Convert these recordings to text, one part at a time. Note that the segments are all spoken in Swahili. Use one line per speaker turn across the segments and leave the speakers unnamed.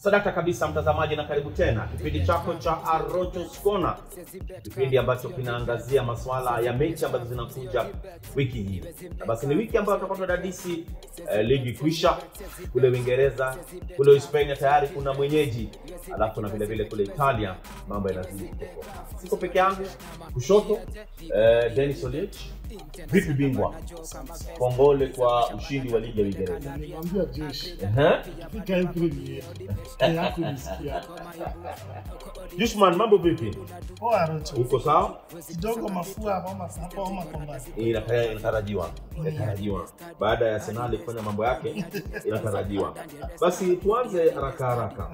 Sadakta kabisa mtazamaji, na karibu tena kipindi chako cha Arochos Corner, kipindi ambacho kinaangazia masuala ya mechi ambazo zinakuja wiki hii. Na basi ni wiki ambayo tutakuwa tunadadisi eh, ligi kuisha kule Uingereza, kule Hispania tayari kuna mwenyeji, alafu na vile vile kule Italia mambo yanazidi kutoka. Siko peke yangu, kushoto eh, Dennis Oliech. Vipi bingwa, kongole kwa ushindi wa ligi ya Uingereza.
Nilimwambia jeshi
Ehe.
fika April ni hakunisikia.
Jushman, mambo vipi?
Poa Rocho,
Uko sawa?
kidogo mafua homa hapo homa kwa mbali.
Inatara- inatarajiwa inatarajiwa baada ya Arsenal kufanya mambo yake inatarajiwa. Basi tuanze haraka haraka.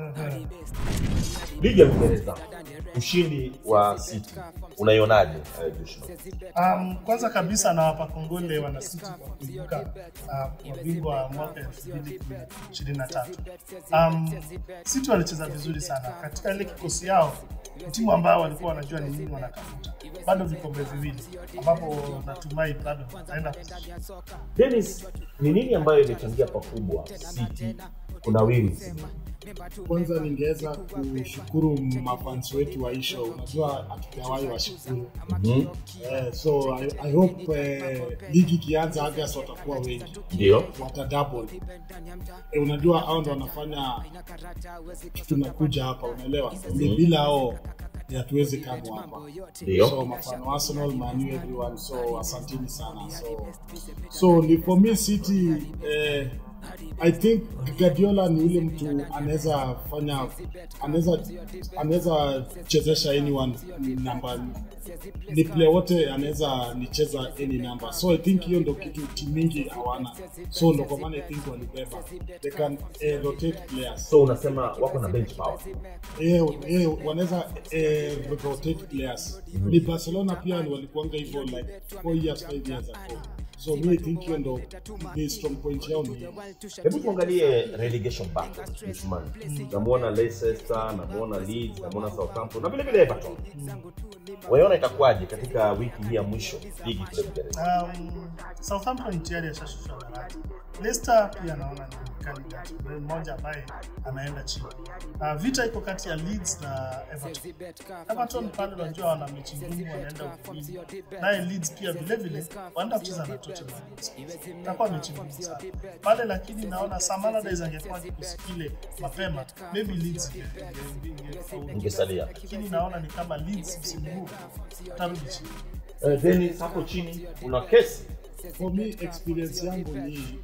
Ligi ya Uingereza, ushindi wa City unaionaje eh, Jushman?
Um, kwanza kabisa nawapa kongole wana City kwa kuibuka uh, wabingwa wa mwaka 2023. Um, City walicheza vizuri sana katika ile kikosi yao, ni timu ambao walikuwa wanajua ni nini wanatafuta. Bado vikombe viwili ambapo natumai bado wataenda
Dennis, ni nini ambayo imechangia pakubwa City kunawiri msimu?
Kwanza ningeweza kushukuru mafans wetu wa isho, unajua hatujawahi washukuru
Mhm.
eh, so I, I hope eh, ligi ikianza August watakuwa wengi
Ndio.
wata double eh, unajua hao ndo wanafanya tunakuja hapa, unaelewa mm bila hao eh, hatuwezi kamwe hapa
Ndio.
so mafano Arsenal, Man U, everyone so asanteni sana so so ni for me City eh, I think Guardiola ni yule mtu anaweza fanya anaweza anaweza chezesha anyone namba ni player wote anaweza nicheza any number so I think hiyo ndo kitu timu mingi hawana so ndo kwa maana I think walibeba they can eh, rotate players
So unasema wako na bench power.
eh, eh, wanaweza eh, rotate players ni Barcelona pia ni walikuanga hivyo like 4 years 5 years ago so me I think hiyo ndo ni strong point yao ni hiyo.
Hebu tuangalie relegation battle Jushman. Namuona Leicester, namuona Leeds, namuona Southampton na vile vile Everton. Waiona itakuwaje katika wiki hii ya mwisho ligi kule Uingereza?
Um, Southampton tayari ashashushwa daraja. Leicester pia naona ni candidate Ni mmoja ambaye anaenda chini. Uh, vita iko kati ya Leeds na Everton. Everton pale unajua wana mechi ngumu, wanaenda Ufilipino. Naye Leeds pia vile vile wanaenda kucheza na Tottenham Hotspur. Itakuwa mechi ngumu sana pale, lakini naona Sam Allardyce angekuwa kikosi kile mapema, maybe Leeds inge- inge- inge- ingefaulu.
Ingesalia.
lakini naona ni kama Leeds msimu huu atarudi chini.
Eh, Dennis hapo chini una kesi.
for me experience yangu ni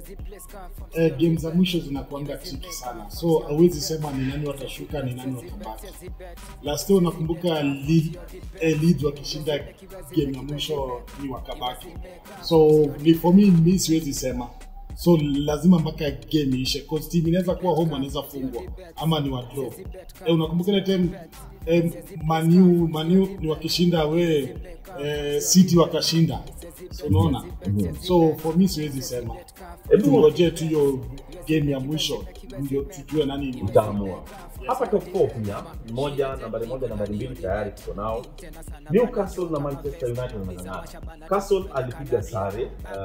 eh, game za mwisho zinakuanga tricky sana so hawezi sema ni nani watashuka ni nani watabaki last year unakumbuka Leeds eh, Leeds wakishinda game ya mwisho ni wakabaki so ni for me mi siwezi sema so lazima mpaka game iishe cause team inaweza kuwa home anaweza fungwa ama ni wa draw eh, unakumbuka ile time eh, Manu Manu ni wakishinda we eh, City wakashinda so unaona so for me siwezi sema
Hebu
tungojee tu hiyo game ya mwisho ndio tujue nani ni
utaamua. Hapa top 4 pia moja, nambari moja, nambari mbili tayari tuko nao. Newcastle na Manchester United wanang'ang'ana. Castle alipiga sare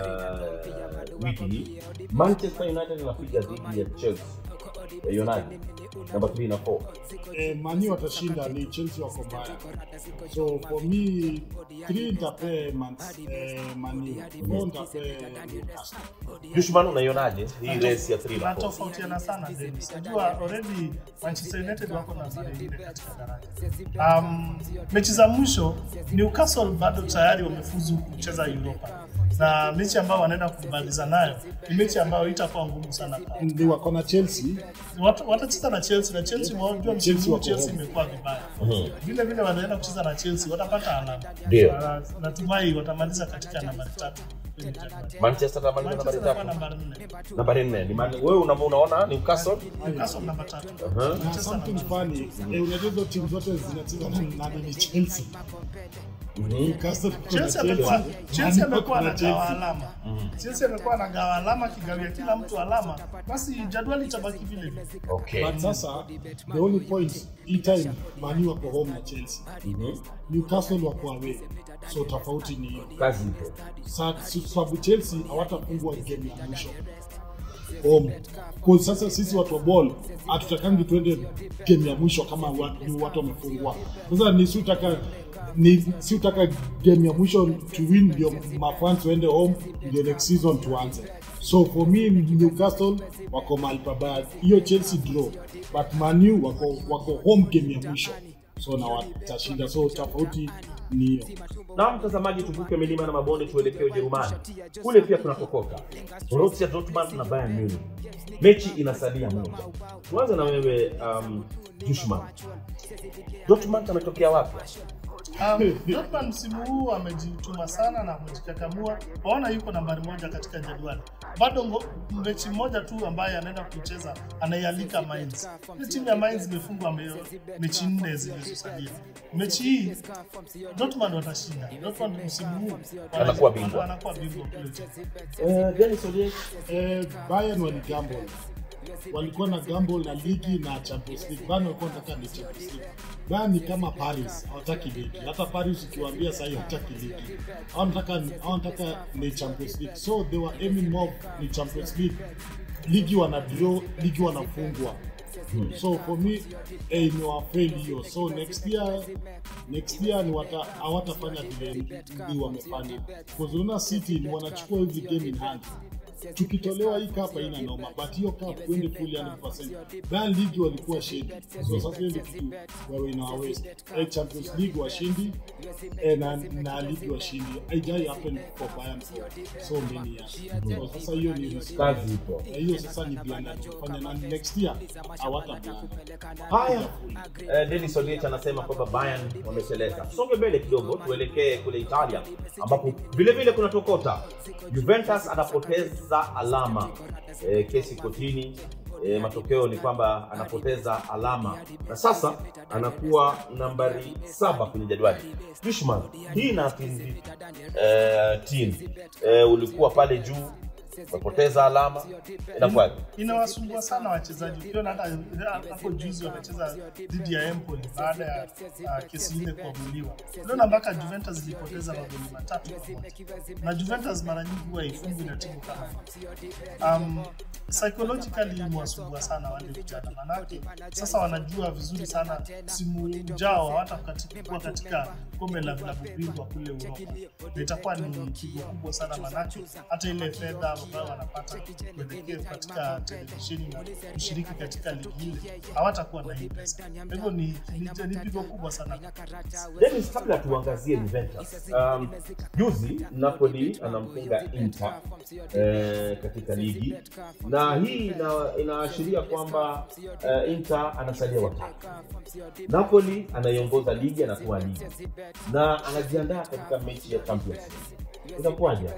uh, wiki hii. Manchester United anapiga dhidi ya Chelsea. United namba 3 na 4.
eh, mani watashinda ni Chelsea wako mbaya so for me 3 nitape man, eh, mani 4 nitape Newcastle
Dushman, unaionaje hii race ya 3 na 4?
natofautiana sana Dennis. Najua already Manchester United wako nambari nne katika daraja. Um, mechi za mwisho Newcastle bado tayari wamefuzu kucheza Europa na mechi ambayo wanaenda kumaliza nayo ni mechi ambayo itakuwa ngumu sana kwao.
ni wako na Chelsea
Wat- watacheza na Chelsea na Chelsea wajua msimu
Chelsea
huu
wako
Chelsea
home.
imekuwa vibaya. Vile vile wanaenda kucheza na Chelsea watapata alama.
Ndio.
Na- Natumai watamaliza katika nambari tatu kwenye Januari.
Manchester atamaliza
Manchester
nambari
itakuwa
tatu.
nambari nne.
Nambari 4 ni Man- wewe una- unaona Newcastle?
Newcastle namba tatu.
Uh-huh.
na
Manchester
something
namba
funny eh, unajua hizo timu zote zinacheza na nani ni Chelsea Newcastle kuna
Chelsea amekuwa
Man
Chelsea
U
amekuwa
kuna
anagawa
Chelsea.
alama. Chelsea amekuwa anagawa alama akigawia kila mtu alama, basi jadwali itabaki vile vile.
Okay.
But sasa the only point hii time Man U wako home na Chelsea Newcastle wako away so tofauti ni hiyo
Kazi ipo.
Sa- si- sababu Chelsea hawatafungwa game ya mwisho home kwa sasa sisi watu wa ball hatutakangi tuende game ya mwisho kama watu, watu wamefungwa sasa ni siutaka ni siutaka game ya mwisho to win ndio mafans waende home ndio next season tuanze so for me newcastle wako mahali pabaya hiyo chelsea draw but manu wako, wako home game ya mwisho so na watashinda so tofauti ni hiyo
na mtazamaji tuvuke milima na mabonde tuelekee ujerumani kule pia tunakokoka borussia dortmund na bayern munich mechi inasalia moja tuanze na wewe um, jushman dortmund ametokea wapi
Um, Dortmund msimu huu amejituma sana na amejikakamua. Waona yuko nambari moja katika jedwali. Bado ngo- mechi moja tu ambaye anaenda kucheza anaialika Mainz. Ile timu ya Mainz imefungwa me- mechi nne zilizosalia. Mechi hii Dortmund watashinda. Dortmund msimu huu wana-
Anakuwa bingwa.
Anakuwa bingwa kule Ujerumani.
uh, Dennis Oliech,
eh, Bayern waligamble walikuwa na gamble na ligi na Champions League. Bayern walikuwa wanataka ni Champions League. Bayern ni kama Paris, hawataki ligi. Hata Paris ukiwaambia sasa hivi hawataki ligi. Hawataka hawataka ni Champions League. So they were aiming more ni Champions League. Ligi wana draw, ligi wanafungwa. So for me eh, ni wafail hiyo. So next year next year ni wata hawatafanya vile ni wamefanya. Because unaona City ni wanachukua hizi game in hand tukitolewa hii cup haina noma but hiyo cup kwende full 100% Bayern League walikuwa shedi so sasa hiyo ndio kitu wewe ina waste eh, Champions League washindi eh, na, na league washindi haijai happen for Bayern for so many years so sasa hiyo ni risk
kazi ipo
Na hiyo sasa ni blanda kufanya na next year hawata blanda
haya eh, Dennis Oliech anasema kwamba Bayern wamesheleza. Tusonge mbele kidogo, tuelekee kule Italia ambapo vile vile kuna tokota. Juventus anapoteza alama eh, kesi kotini. E, matokeo ni kwamba anapoteza alama na sasa anakuwa nambari saba kwenye jadwali. Fishman, hii na vipi? Eh, team eh, ulikuwa pale juu umepoteza alama, inakuwaje?
inawasumbua sana wachezaji. Ukiona hata hapo juzi wamecheza dhidi ya Empoli baada ya uh, kesi ile kuamuliwa, unaona mpaka Juventus ilipoteza magoli matatu kwa moja, na Juventus mara nyingi huwa ifungwi na timu kama um, psychologically imewasumbua sana wale vijana, manake sasa wanajua vizuri sana msimu ujao hawatakuwa katika kombe la vilabu bingwa kule Uropa, na itakuwa ni pigo kubwa sana, manake hata ile fedha ambayo wanapata kuelekea katika televisheni na kushiriki katika ligi ile hawatakuwa na hii pesa. Kwa hivyo ni, ni, ni pigo kubwa sana.
Dennis, kabla tuangazie Juventus, um, juzi Napoli anamfunga Inter eh, katika ligi na hii ina, inaashiria kwamba eh, Inter anasalia watatu. Napoli anaiongoza ligi, anatoa ligi na anajiandaa katika mechi ya Champions League. Inakuwaje?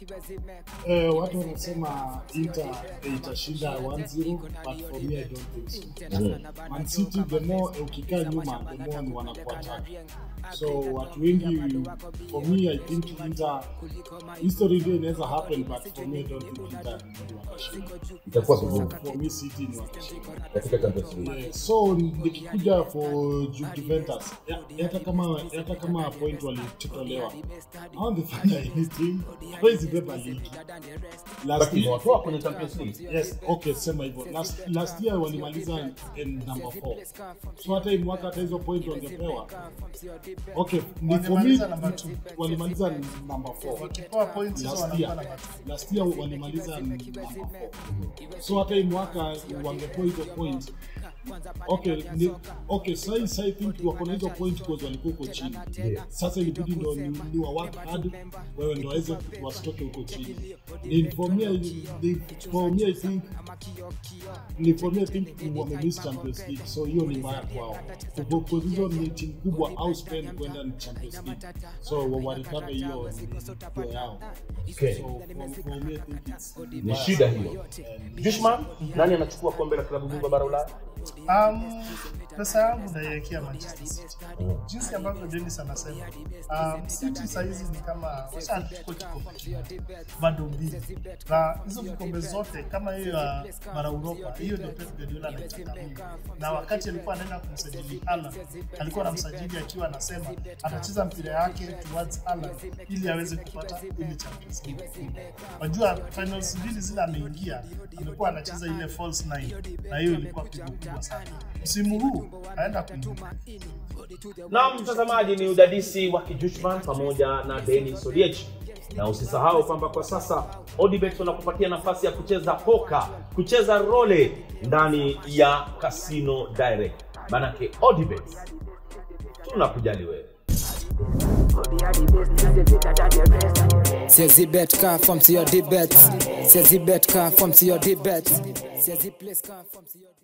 Eh, watu wanasema Inter eh, itashinda 1-0 but for me I don't think so.
Mhm.
Man City the more eh, ukikaa nyuma the more ni wanakuattack. So watu wengi for me I think Inter history ndio inaweza happen but for me I don't think Inter ni watashinda.
Itakuwa
So
vigumu
for me City ni watashinda.
katika Champions League.
Eh, so nikikuja for Ju- Juventus ya- hata kama hata kama point walitolewa hawangefanya anything hawezi beba ligi last
Lakini
year
watoa kwenye Champions League.
yes okay sema hivyo last, last year walimaliza in number 4 so hata hii mwaka hata hizo point wangepewa okay ni for me
Walimaliza number two.
walimaliza number 4
Wakipewa points hizo
last
wanakuwa
year
na matu.
last year walimaliza number 4 so hata hii mwaka wangepewa hizo point okay ni, okay sai sai think wako na hizo point because walikuwa huko chini
Yeah.
sasa ilibidi ndo ni, ni wa work hard wewe ndo waweze wasitoke huko chini ni for me I- ni, for me I think ni for me I think wame miss Champions League so hiyo ni mbaya kwao because hizo ni timu kubwa au Spain kwenda ni Champions League so wa- warecover hiyo ni ndio yao
Okay.
so for, for me I think it's
Ni shida hiyo. Jushman, nani anachukua kombe la klabu bingwa bara Ulaya?
Um, pesa yangu naiwekea Manchester City. Jinsi ambavyo Dennis anasema, um, City sahizi ni kama washachukua kikombe kimoja, bado mbili, na hizo vikombe zote kama hiyo ya bara Uropa, hiyo ndio Pep Guardiola anaitaka mimi. Na wakati alikuwa anaenda kumsajili Haaland, alikuwa anamsajili akiwa anasema atacheza mpira yake towards Haaland ili aweze kupata ile Champions League. Wajua finals mbili zile ameingia, amekuwa anacheza ile false nine, na hiyo ilikuwa pigo kubwa sana. Msimu huu aenda kuingia
Na mtazamaji, ni udadisi wa Kijushman pamoja na Denis Odiech, na usisahau kwamba kwa sasa Odibet wanakupatia nafasi ya kucheza poka, kucheza role ndani ya Casino Direct. Manake Odibet tunakujali wewe.
Says the bet car from to your debate. Says the bet car from to your debate. Says the place car from to your